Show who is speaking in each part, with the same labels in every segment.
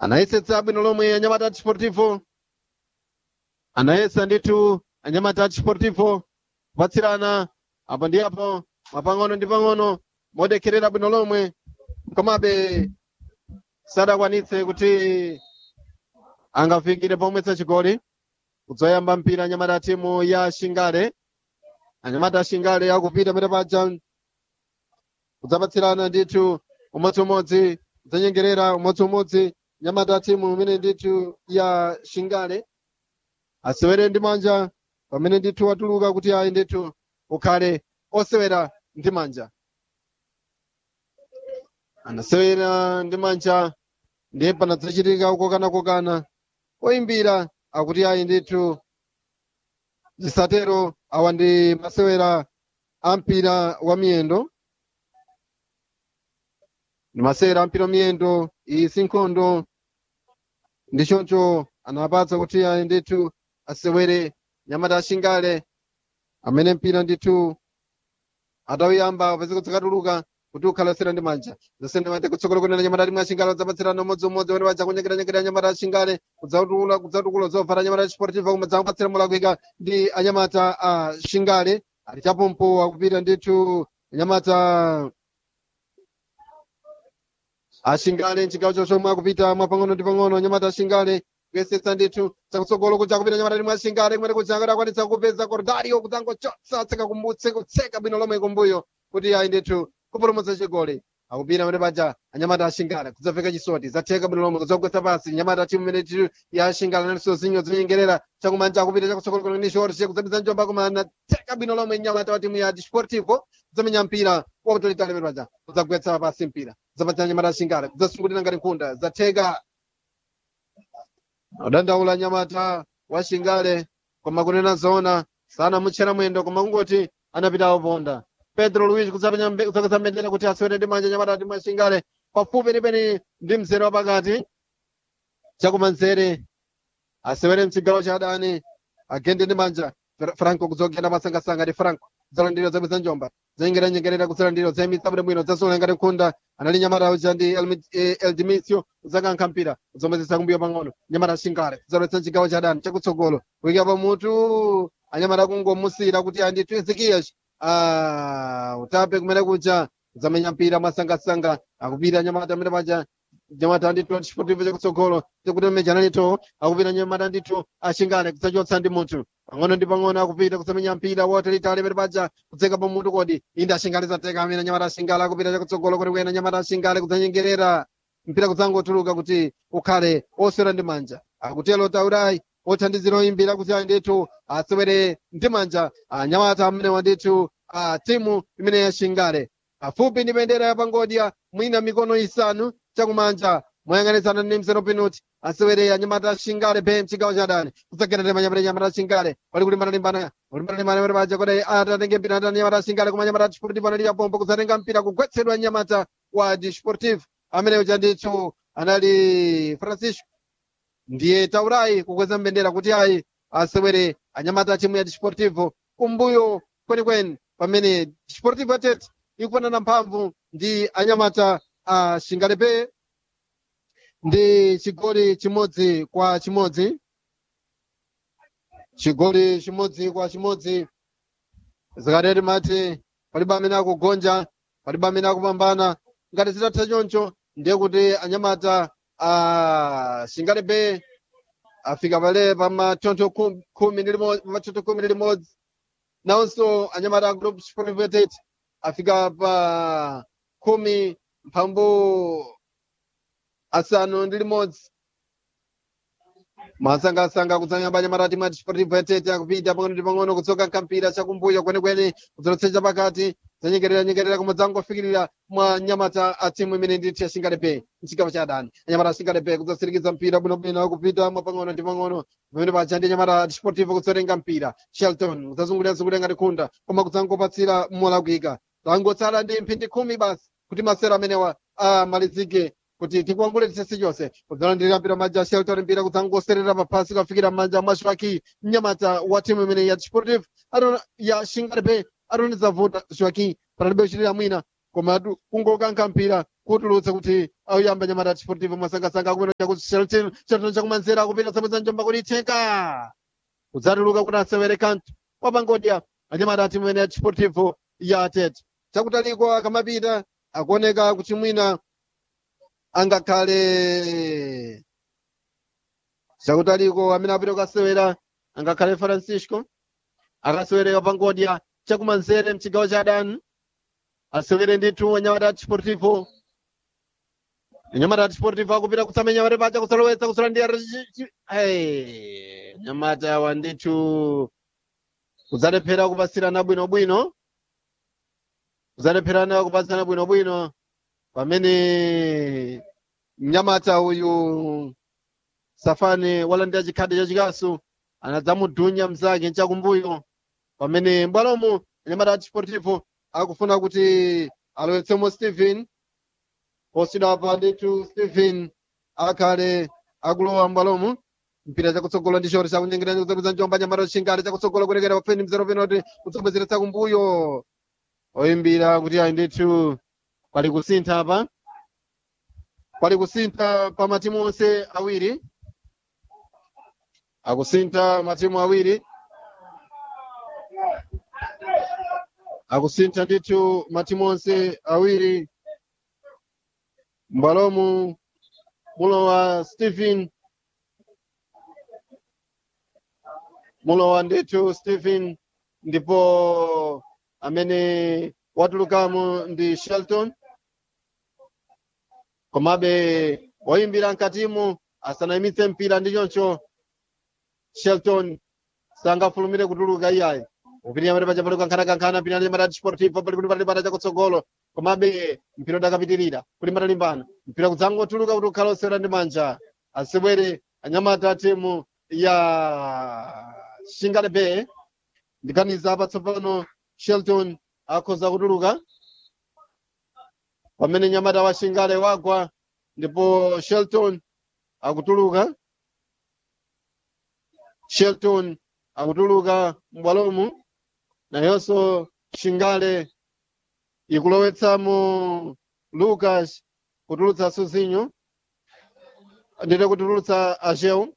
Speaker 1: anayesetsa bwino lomwe anyamata desportivo anayesa ndithu anyamata desportivo kupatsirana apo ndi apo mwapang'ono ndi pang'ono modekherera bwino lomwe komabe sadakwanitse kuti angafikire pomwetsa chigoli kudzoyamba mpira anyamata timu ya shingale anyamata a shingale akupita pene paja kudzapatsirana ndithu umodziumodzi kudzanyengerera umodziumodzi nyamata timu imene ndithu ya shingale asewere ndi manja pamene ndithu watuluka kuti ayi ndithu ukhale osewera ndi manja anasewera ndi manja ndiye panadzachitika kukokanakokana oyimbira akuti ayi ndithu zisatero awa ndi masewera a mpira wa miyendo ndi masewera a mpira wa miyendo iyi si nkhondo ndi choncho anapatsa kuti ayi ndithu asewere nyamata ashingale amene mpira ndithu atawuyamba paziko zakatuluka kuti ukhalasira ndi manja zasende mate kutsogolo kunena nyamata timwe ashingale udzapatsirana umodziumodzi wene waja kunyengeranyengerera nyamata ashingale kudzatukula kudzatukula zofara nyamata sportiva koma dzakupatsira mulakwika ndi anyamata a shingale ali chapompo akupita ndithu anyamata ashingale mchigawo chochomwe akupita mwapang'ono ndi pang'ono anyamata ashingale kuyesetsa ndithu chakutsogolo kuja kupita nyamata timwe ashingale kumene kuja akadakwanitsa kupeza kordario kudzangochotsa tseka kumbutse kutseka bwino lomwe kumbuyo kuti ayi ndithu kupulumutsa chigoli akupita pamene paja anyamata ashingale kudzaveka chisoti zatheka bwino lomwe kudzagwetsa pasi nyamata timu imene titu ya ashingale nalinso zinyo zinyengerera chakumanja akupita chakutsogolo kuno ndi shorse kudzapita njomba koma anatheka bwino lomwe nyamata wa timu ya desportivo kudzamenya mpira wakutolitali pamene paja kudzagwetsa pasi mpira kudzapatsa nyamata ashingale kudzasungulira ngati nkhunda zatheka udandaula nyamata wa shingale koma kunena zoona sanamutchera mwendo koma kungoti anapitawo ponda pedro luis kudzapeza mbendera kuti asewere ndi manja nyamata timu ya shingale pafupi penipeni ndi mzere wapakati chakumanzere asewere mchigawo cha adani agende ndi manja franco kudzogenda masangasanga ndi franco zalandiro zapeza njomba zengeranyengerera kuzalandiro zemitsa bwino bwino zasula ngati nkhunda anali nyamata uja ndi Elmi- eh, eldimisio kudzakankha mpira kudzomwezesa kumbuyo pang'ono nyamata shingale kudzalowetsa chigawo cha adani chakutsogolo kuyika pamutu anyamata kungomusira kuti andithu ezekiyaci ah, utape kumene kuja kudzamenya mpira masangasanga akupita nyamata amene paja nyamata ndithu chipotivo chakutsogolo chekuti meja nalito akupita nyamata ndithu ashingale kudzachotsa ndi munthu pang'ono ndi pang'ono akupita kudzamenya mpira wotalitali pamene paja kudzeka pamutu kodi inde ashingale zateka amene nyamata ashingale akupita chakutsogolo kuti kuyena nyamata ashingale kudzanyengerera mpira kudzangotuluka kuti ukhale osewera ndi manja akutelo taurai othandizira oyimbira kuti ayi ndithu asewere ndi manja anyamata amene wandithu a timu imene yashingale pafupi ndi bendera ya pangodya mwina mikono isanu chakumanja moyang'anizana ndi mzero penalty asewere anyamata ashingale pe mchigawo cha adani kudzagerera manyamata anyamata ashingale wali kulimbana-limbana kulimbana-limbana pamene paja kuti atatenge mpira atati anyamata ashingale koma anyamata desportivo anali yapompo kudzatenga mpira kugwetsedwa anyamata wa desportivo amene uja ndithu anali francisco ndiye taurai kukweza mbendera kuti ayi asewere anyamata a timu ya desportivo kumbuyo kwenikweni pamene desportivo tete ikufanana mphamvu ndi anyamata a shingalepe ndi chigoli chimodzi kwa chimodzi chigoli chimodzi kwa chimodzi zikateti mati palibe amene akugonja palibe amene akupambana ngati zitatha choncho ndiye kuti anyamata a shingalepe afika pale pamathotho khumi khumi ndi limodzi pamathotho khumi ndi limodzi nawonso anyamata a group sportivetet afika pa khumi mphambu asanu ndi limodzi masangasanga kudzanyamba anyamata timu ya desportivetet akupita pang'ono ndi pang'ono kutsoka nkampira chakumbuyo kwenikweni kudzalotsecha pakati zanyengerera nyengerera koma dzangofikirira mwa nyamata a timu imene ndithu ya shingalepe mchigawo cha adani anyamata a shingalepe kudzasirikiza mpira bwinobwino akupita mwa pang'ono ndi pang'ono pamene paja ndi anyamata a desportivo kudzatenga mpira shelton kudzazungulira-zungulira ngati khunda koma kudzangopatsira molakwika tangotsala ndi mphindi khumi basi kuti masera amenewa amalizike kuti tikuangule tisesi chonse kudzalandira mpira manja a shelton mpira kudzangoserera paphasi kafikira m'manja mwa joaki mnyamata wa timu imene ya desportivo ya shingalepe atoneza vuta joaki panalibe kuchitira mwina komatu kungokankha mpira kutulutsa kuti auyamba nyamata desportivo masangasanga akumena chakuti shelton shelton chakumanzera akupita samweza njomba kuti ithenka kudzatuluka kuti asewere kanthu wapangodya anyamata timu imene ya desportivo ya atete chakutaliko akamapita akuoneka kuti mwina angakhale chakutaliko amene apita kukasewera angakhale francisco akasewere wapangodya chakumanzere mchigawo cha adani asewere ndithu anyamata desportivo nyamata desportivo akupita kusamenya mare pacha kusalowetsa kusalandira nyamata awa ndithu kudzalephera kupasirana bwinobwino kudzalephera kupasirana bwinobwino pamene mnyamata uyu safani walandira chikhadi chachikasu anadzamudunya mzake nchakumbuyo pamene mbwalomu nyamata desportivo akufuna kuti alowetsemo stephen posidwa pa ndithu stephen akhale akulowa mbwalomu mpira chakutsogolo ndi choti chakunyengerera kudzapeza njomba nyamata chingale chakutsogolo kurekera pafeni mzero penalty kudzabwezeretsa kumbuyo oyimbira kuti ayi ndithu pali kusintha apa pali kusintha pa matimu onse awiri akusintha matimu awiri akusintha ndithu matimu onse awiri mbwalomu mulowa stephen mulowa ndithu stephen ndipo amene watulukamo ndi shelton komabe woyimbira mkatimu asanayimitse mpira ndi choncho shelton sangafulumire kutuluka iyayi upirira amene paja pali kukankhana-kankhana mpira nyamata desportivo pali kuti patalimbana chakutsogolo komabe mpira udakapitirira kuti patalimbana mpira kudzangotuluka kuti ukhala osewera ndi manja asewere anyamata timu ya shingale bay ndikaniza patsopano shelton akhoza kutuluka pamene nyamata wa shingale wagwa ndipo shelton akutuluka shelton akutuluka mbwalomu nayonso shingale ikulowetsamo lucas kutulutsa suzinho ndite kutulutsa ajeu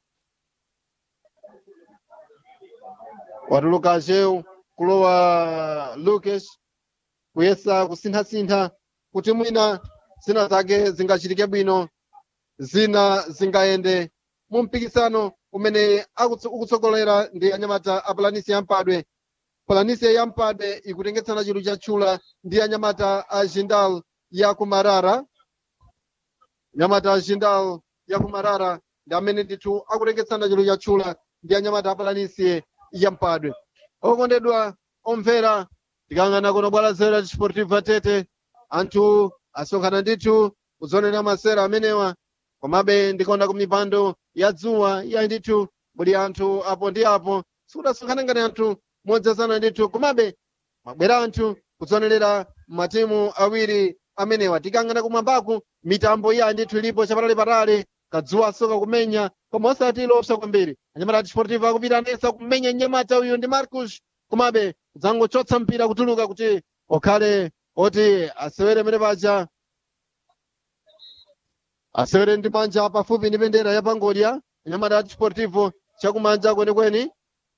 Speaker 1: watuluka ajeu kulowa lucas kuyesa kusinthasintha kuti mwina zina zake zingachitike bwino zina zingayende mu mpikisano umene akutso- ukutsogolera ndi anyamata a planisi yampadwe planisi yampadwe ikutengetsana chidwi chatchula ndi anyamata a jindal ya kumarara nyamata a jindal ya kumarara ndi amene ndithu akutengetsana chidwi chatchula ndi anyamata a planisi yampadwe okondedwa omvera tikang'ana kuno bwala zera chisportiva tete anthu asonkhana ndithu kuzonera masera amenewa komabe ndikonda ku mipando ya dzuwa ya ndithu muli anthu apo ndi apo sikudasonkhana ngati anthu modzazana ndithu komabe mabwera anthu kuzonerera matimu awiri amenewa tikang'ana kumwambaku mitambo iya ndithu ilipo chapatali-patali kadzuwa soka kumenya koma osati lopsa kwambiri anyamata desportivo akupita anesa kumenya nyamata uyu ndi marcus komabe kudzangochotsa mpira kutuluka kuti okhale oti asewere mene paja asewere ndi manja pafupi ndi bendera ya pangodya anyamata desportivo chakumanja kwenikweni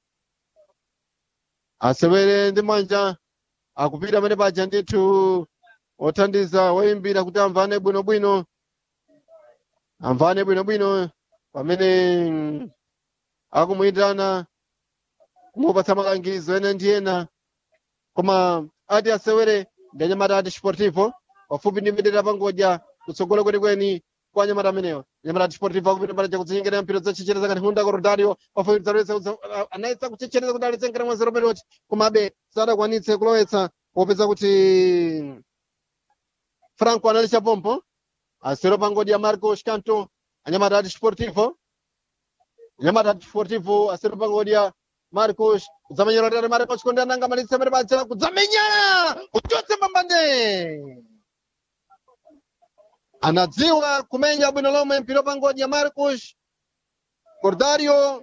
Speaker 1: asewere ndi manja akupita mene paja ndithu othandiza woyimbira kuti amvane bwinobwino amvane bwinobwino pamene mm, akumuyitana kumupatsa malangizo ena ndi ena koma ati asewere ndi anyamata ati sportivo pafupi ndi mbendera pangodya kutsogolo kwenikweni kwa anyamata amenewa anyamata ati sportivo akupita mbali chakudzinyengera mpira zachichereza ngati hunda korodario pafupi zalowetsa anayesa kuchechereza kuti alitsenkera mwa zero penalty komabe sadakwanitse kulowetsa popeza kuti franco anali chapompo asero pangodya marco scanto anyamata ati sportivo anyamata ati sportivo asero pangodya marcos kudzamenyera tare marcos konde ananga malitsa mere pacha kudzamenyana kuchotse mbambande anadziwa kumenya bwino lomwe mpira pangodya marcos cordario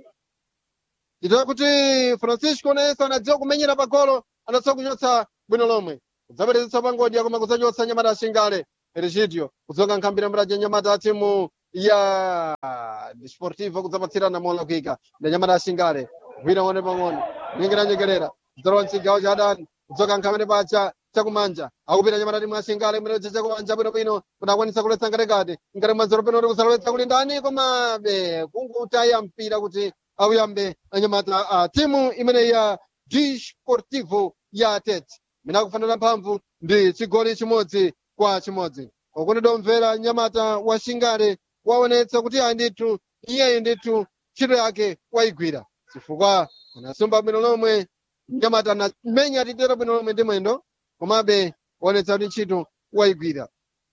Speaker 1: itoya kuti francisco nayenso anadziwa kumenyera pagolo anadziwa kuchotsa bwino lomwe kudzaperezetsa pangodya koma kudzachotsa nyamata ashingale regidio kudzoka nkhambira mraja nyamata a timu ya sportivo kudzapatsirana molakwika nda nyamata ashingale gwira one pang'ono nyengeranyengerera kudzalowa mchigawo cha adani kudzoka nkhamene pacha chakumanja akupita nyamata timu ashingale mwene cha chakumanja bwinobwino kuti akwanisa kuletsa ngatekati ngati mwanzero peno kuti kusalowetsa kuli ndani komabe kungutaya mpira kuti auyambe anyamata a timu imene ya d sportivo ya tete mina kufanana mphamvu ndi chigoli chimodzi kwa chimodzi ukuni omvera nyamata wa shingale waonetsa kuti ayi ndithu iyeyi ndithu ntchito yake wayigwira chifukwa anasumba bwino lomwe nyamata anamenya titero bwino lomwe ndi mwendo komabe waonetsa kuti ntchito wayigwira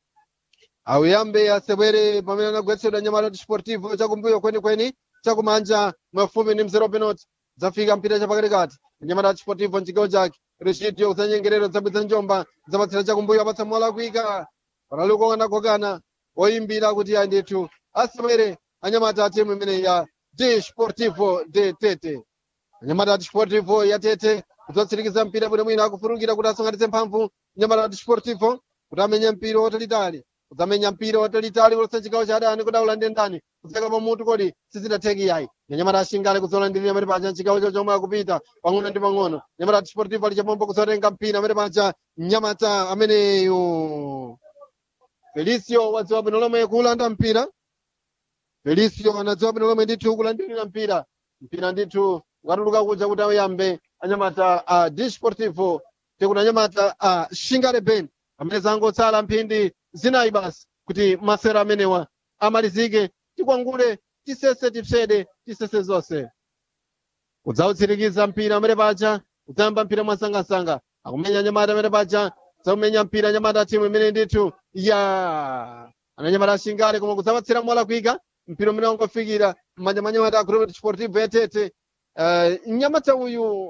Speaker 1: auyambe asewere pamene anagwetsedwa nyamata desportivo chakumbuyo kwenikweni chakumanja mwafupi ndi mzero penalty zafika mpira chapakatikati nyamata desportivo mchigawo chake rechidio kudzanyengerero zabwitsa njomba zapatsira chakumbuyo apatsa mola kuika panaliko anagogana oyimbira kuti ayi ndithu asewere anyamata a timu imene ya desportivo de tete anyamata a desportivo ya tete kudzatsirikiza mpira bwino mwina akufurukira kuti asonkhanitse mphamvu nyamata a desportivo kuti amenye mpira watalitali kudzamenya mpira watalitali kulosa chigawo cha adani kuti aulande ndani kudzeka pamutu kodi sizidatheki yayi nyamata ashingale kudzolandirira amene paja mchigawo cho chomwe akupita pang'ono ndi pang'ono nyamata desportivo ali chapombo kudzotenga mpira amene paja nyamata ameneyo felicio wadziwa bwino lomwe kulanda mpira felicio anadziwa bwino lomwe ndithu kulandirira mpira mpira ndithu ukatuluka kuja kuti auyambe anyamata a desportivo tikuti anyamata a shingale ben amene zangotsala mphindi zinayi basi kuti masera amenewa amalizike tikwangule tisese tipsede tisese zonse kudzautsirikiza mpira amene paja kudzayamba mpira mwasangasanga akumenya nyamata amene paja zakumenya mpira nyamata timu imene ndithu ya ananyamata ashingale koma kudzapatsira mola kuika mpira umene wangofikira mmanja mwa nyamata a group sportivo yatete uh, nyamata uyu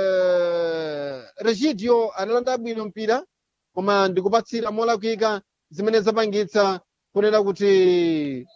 Speaker 1: uh, regidio analanda bwino mpira koma ndikupatsira mola kuika zimene zapangitsa kunena kuti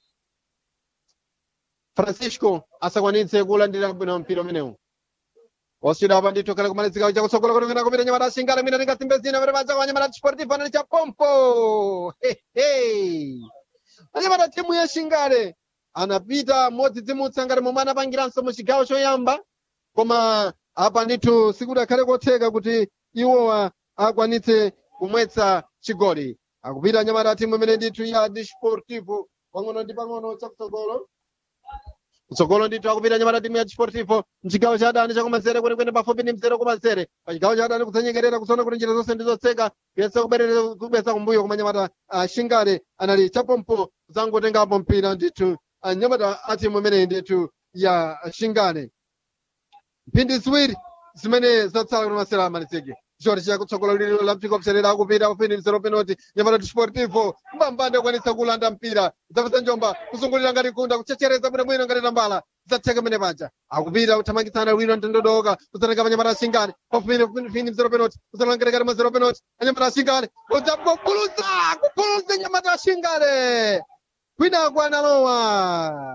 Speaker 1: francisco asakwanitse kulandira bwino mpira umenewu oswira apa ndithu kale kumalizika chakutsogolo kutongena kupita nyamata ashingale mwina tingasimbe zina pamene paja kwa nyamata desportivo anali chapompo hehe anyamata timu ya shingale anapita modzidzimutsa ngati momwe anapangiranso mu chigawo choyamba koma apa ndithu sikudakhale kotheka kuti iwowa akwanitse kumwetsa chigoli akupita nyamata timu imene ndithu ya desportivo pang'ono ndi pang'ono chakutsogolo kutsogolo ndithu akupita nyamata timu ya desportivo mchigawo cha adani chakumanzere kwenekwene pafupi ndi mzere kumanzere pachigawo cha adani kudzanyengerera kusaona kuti njira zonse ndizotseka kuyesa kuberera kubweza kumbuyo koma nyamata uh, shingale anali chapompo zangotengapo mpira ndithu uh, nyamata a timu imeneyi ndithu ya shingale mphindi ziwiri zimene zatsala kuti masera amalizike choti chakutsogola lililo la mphiko mserera akupita kufini mzero penalty nyamata desportivo mbambande akwanitsa kulanda mpira zapesa njomba kuzungulira ngati kunda kuchechereza bwinobwino ngati tambala zatheka mene paja akupita kuthamangitsana lwino mtendodoka kudzatenga panyamata ashingale pafini mzero penalty kudzalangerekati mwa zero penalty anyamata ashingale udzakuguluza kuguluza nyamata ashingale kwinako analowa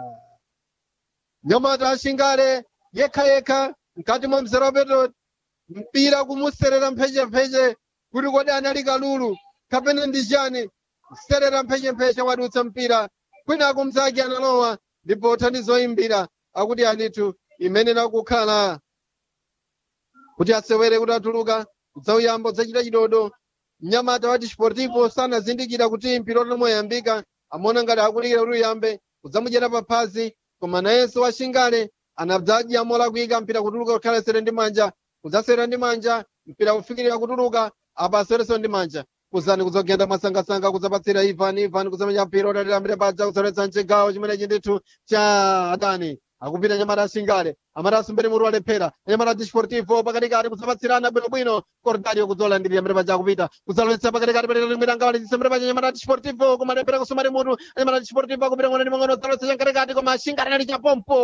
Speaker 1: nyamata ashingale yekha yekha mkati mwa mzero penalty mpira kumuserera mphechempheche kuti kodi anali kalulu kapena ndi chani kuserera mphechempheche wadutsa mpira kwinako mzake analowa ndipo thandizo oyimbira akuti anithu imene nakukhala kuti asewere kuti atuluka udzauyamba udzachita chidodo mnyamata wa desportivo sanazindikira kuti mpira utomoyambika amaona ngati akulikira kuti uyambe udzamudyera paphazi koma nayenso washingale anadzadya mola kuyika mpira kutuluka kukhala sere ndi manja kudzasera ndi manja mpira kufikirira kutuluka apa asereso ndi manja kuzani kudzogenda mwasangasanga kudzapatsira ivan ivan kudzamenya mpira utatira mbere paja kudzoletsa mchigawo chimenechi ndithu cha adani akupita nyamata ashingale amati asumbere mutu walephera anyamata desportivo pakatikati kudzapatsirana bwinobwino cordario kudzolandirira mbere paja akupita kudzaloletsa pakatikati patera limwe angawalitsa mbere paja anyamata desportivo kumalephera kusumari mutu anyamata desportivo akupita ng'ono ndi mang'ono kudzaloletsa chamkatikati koma ashingale anali chapompo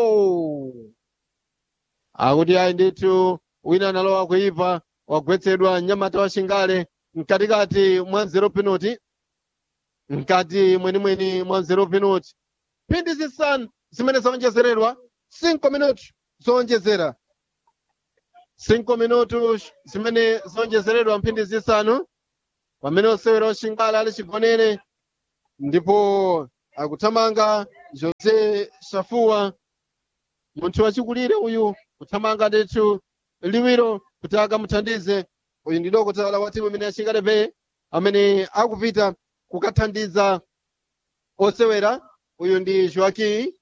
Speaker 1: akuti ayi ndithu wina analowa kuipa wagwetsedwa nyamata wa shingale mkatikati mwa zero penalty mkati mwenimweni mwa zero penalty mphindi zisanu zimene zaonjezeredwa 5 minuti zoonjezera 5 minutos zimene zonjezeredwa mphindi zisanu pamene osewera oshingala ali chigonere ndipo akuthamanga jose shafuwa munthu wachikulire uyu kuthamanga ndithu liwiro kuti akamuthandize uyu ndi dokotala wa timu imene yashingale bay amene akupita kukathandiza osewera uyu ndi joaki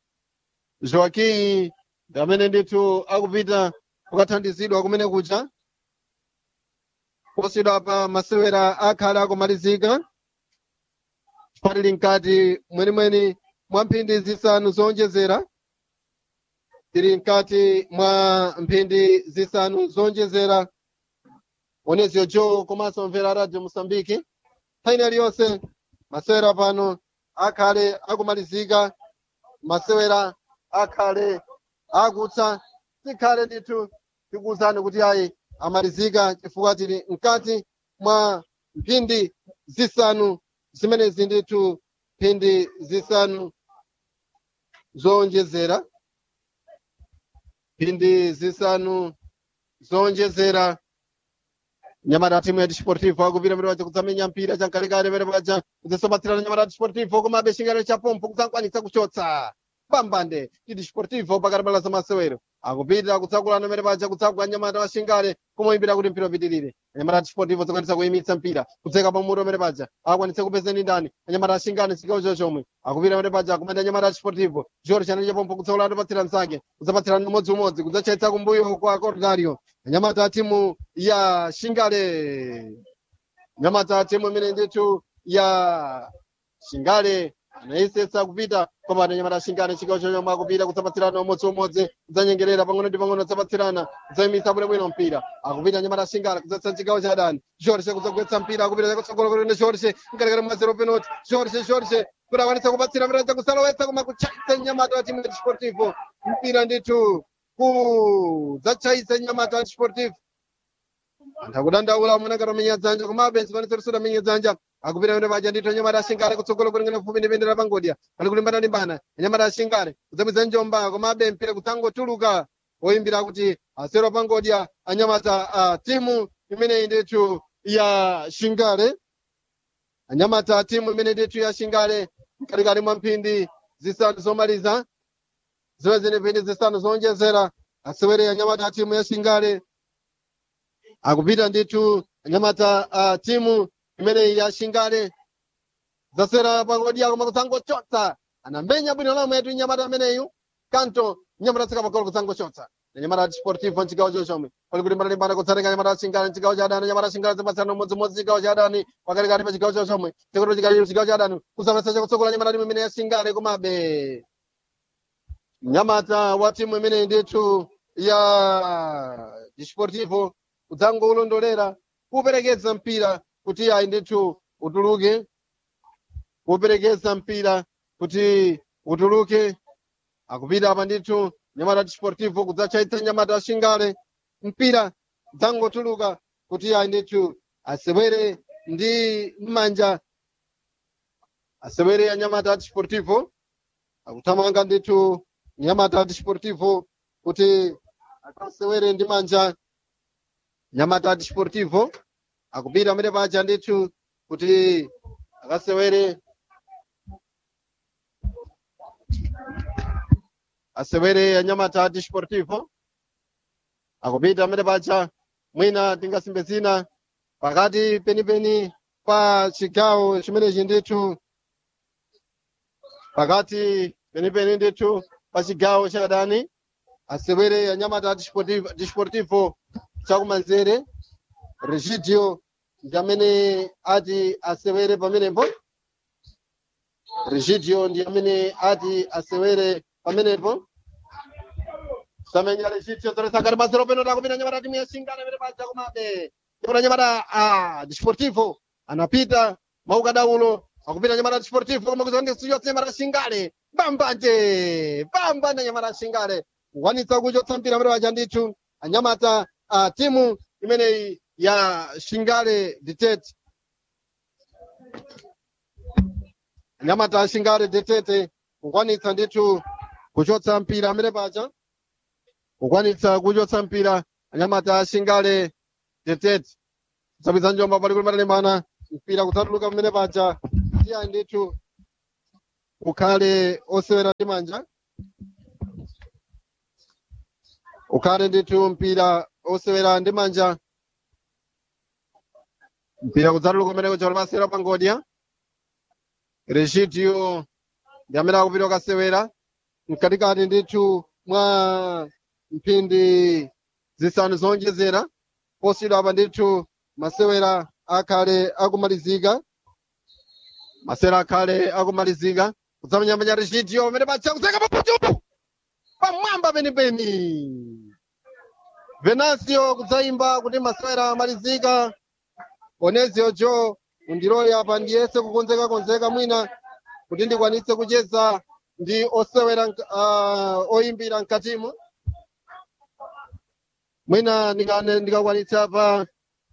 Speaker 1: joaki ndi amene ndithu akupita kukathandizidwa kumene kuja posidwa pa masewera akhala akumalizika palili mkati mwenimweni mwa mphindi zisanu zonjezera tili mkati mwa mphindi zisanu zonjezera onezio jo komanso mvera radio mosambiki nthawi iliyonse masewera pano akhale akumalizika masewera akhale akutsa tikhale ndithu tikuwuzani kuti ayi amalizika chifukwa tili mkati mwa mphindi zisanu zimenezi ndithu mphindi zisanu zonjezera mphindi zisanu zonjezera nyamata timu ya disportivo akupita mbere paja kudzamenya mpira chamkalekale mbere paja kudzasopatsirana nyamata disportivo komabe chingalo cha pompo kudzakwanitsa kuchotsa pambande ndi disportivo pakati pala zamasewero akupita kutsakulana mbere paja kutsagwa nyamata wa shingale kumuyimbira kuti mpira upitirire anyamata disportivo zakwanitsa kuyimitsa mpira kudzeka pamutu mbere paja akwanitse kupezeni ndani anyamata ashingale chigawo chochomwe akupita mbere paja kumenda anyamata disportivo jori chanali chapompo kutsakulana kupatsira msake kudzapatsirana umodziumodzi kudzachayitsa kumbuyo kwa cordario anyamata timu ya shingale nyamata timu imene ndithu ya shingale anayesetsa kupita koma anyamata shingale chigawo chochomwe akupita kudzapatsirana umodziumodzi kudzanyengerera pang'ono ndi pang'ono kudzapatsirana kudzayimitsa bwinobwino mpira akupita anyamata shingale kudzatsa chigawo cha adani jorge kudzagwetsa mpira akupita kutsogolo kulinde jorge mkatikati mwa zero penalty jorge jorge kuti akwanitsa kupatsira mpira chakusalowetsa koma kuchaitsa nyamata wa timu ya disportivo mpira ndithu kudzachayitsa nyamata wa disportivo anthu akudandaula amuna katamenya dzanja komabe zikwanitsa kuti sudamenya dzanja akupita kuti paja ndithu anyamata ashingale kutsogolo kulingana mfupi ndi bendera pangodya pali kulimbana-limbana anyamata ashingale kudzapeza njomba komabe mpira kudzangotuluka oyimbira kuti asero pangodya anyamata a timu imeneyi ndithu ya shingale anyamata a timu imene ndithu ya shingale mkatikati mwa mphindi zisanu zomaliza ziwe zine mphindi zisanu zonjezera asewere anyamata a timu ya shingale akupita ndithu anyamata a timu imeneyi ya shingale zasera pangodya koma kudzangochotsa anamenya bwino lomwe yetu nyamata ameneyu kanto nyamata tsika pagolo kudzangochotsa nyamata sportivo mchigawo chochomwe pali kuti mbalimbana kutsatenga nyamata shingale mchigawo cha adani nyamata shingale zipatsirana umodzimodzi chigawo cha adani pakatikati pa chigawo chochomwe chikuti chikaliro chigawo cha adani kudzapesa chakutsogola nyamata timu imene ya shingale komabe nyamata wa timu imeneyi ndithu ya disportivo kudzangoulondolera kuperekeza mpira kuti ayi ndithu utuluke kuperekeza mpira kuti utuluke akupita apa ndithu nyamata disportivo kudzachayitsa nyamata shingale mpira dzangotuluka kuti ayi ndithu asewere ndi m'manja asewere anyamata disportivo akuthamanga ndithu nyamata disportivo kuti akasewere ndi manja nyamata disportivo akupita amene paja ndithu kuti akasewere asewere anyamata disportivo akupita amene paja mwina tingasimbe zina pakati penipeni pa chigawo chimenechi ndithu pakati penipeni ndithu pa chigawo cha adani asewere anyamata disportivo, disportivo chakumanzere regidio ndi amene ati asewere pamenepo regidio ndi amene ati asewere pamenepo samenya regidio zoresakati mazero peno takupita nyamata timu ya shingale amene paja komabe tipota nyamata a disportivo anapita maukadaulo akupita nyamata disportivo koma kuzandisiyotsa nyamata shingale bambanje bambanje nyamata shingale kuwanitsa kuchotsa mpira amene paja ndithu anyamata a timu imeneyi ya shingale detete anyamata a shingale detete kukwanitsa ndithu kuchotsa mpira amene paja kukwanitsa kuchotsa mpira anyamata ashingale tetete kusapitsa njomba pali kuti matalembana mpira kudzatuluka pamene paja tiya ndithu ukhale osewera ndi manja ukhale ndithu mpira osewera ndi manja mpira kudzatuluka kumene kuja pasera pangodya regidio ndi amene akupita kasewera mkatikati ndithu mwa mphindi zisanu zonjezera posidwa apa ndithu masewera akhale akumalizika masewera akhale akumalizika kudzamenyamenya regidio pamene pacha kudzeka papuchupu pamwamba penipeni venasio kudzayimba kuti masewera amalizika onezio jo undilole apa ndiyese kukonzeka konzeka mwina kuti ndikwanitse kucheza ndi osewera uh, oyimbira mkatimo mwina ndikane- ndikakwanitse apa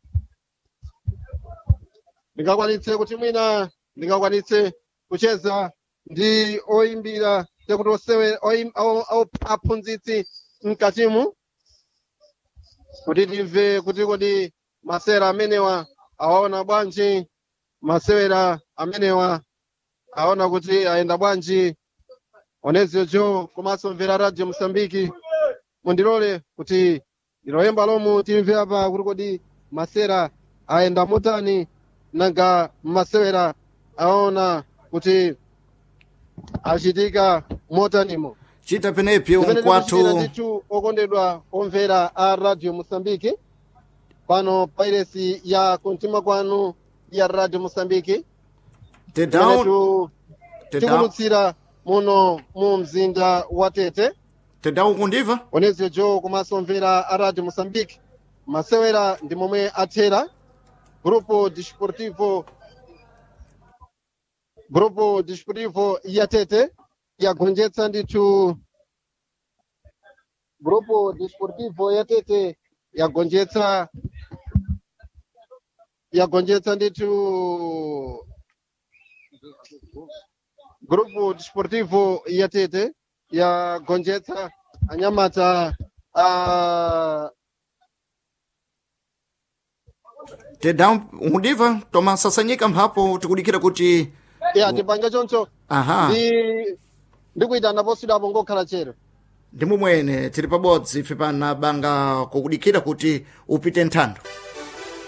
Speaker 1: ndingakwanitse kuti mwina ndingakwanitse kucheza ndi oyimbira tekuti osewera oyim- awo- awo- aphunzitsi mkatimu kuti timve kuti kodi masewera amenewa awaona bwanji masewera amenewa aona kuti ayenda bwanji onezio jo komanso mvera radio mosambiki mundilole kuti ndiloyemba lomu timve apa kuti kodi masewera ayenda motani nanga masewera aona kuti achitika motanimo
Speaker 2: chita penepi
Speaker 1: Zimene tikuchitira
Speaker 2: unkwathu
Speaker 1: ndithu okondedwa omvera a radio mosambiki pano pairesi ya kumtima kwanu ya radio mosambiki
Speaker 2: tedown
Speaker 1: imenetu
Speaker 2: tedown
Speaker 1: tikulutsira muno mu mzinda wa tete
Speaker 2: tedown kundiva
Speaker 1: onezio jo komanso omvera a radio mosambiki masewera ndi momwe athera grupo desportivo grupo desportivo ya tete yagonjetsa ndithu grupo desportivo ya tete yagonjetsa yagonjetsa ndithu grupo desportivo ya tete yagonjetsa anyamata a
Speaker 2: tedown undiva toma sasanyika mphapo tikudikira kuti
Speaker 1: ya tipange choncho
Speaker 2: aha
Speaker 1: ndi ndikuyitana posidwapo ngokhala chero
Speaker 2: ndi mumwene tili pabodzi ife pana banga kukudikira kuti upite nthando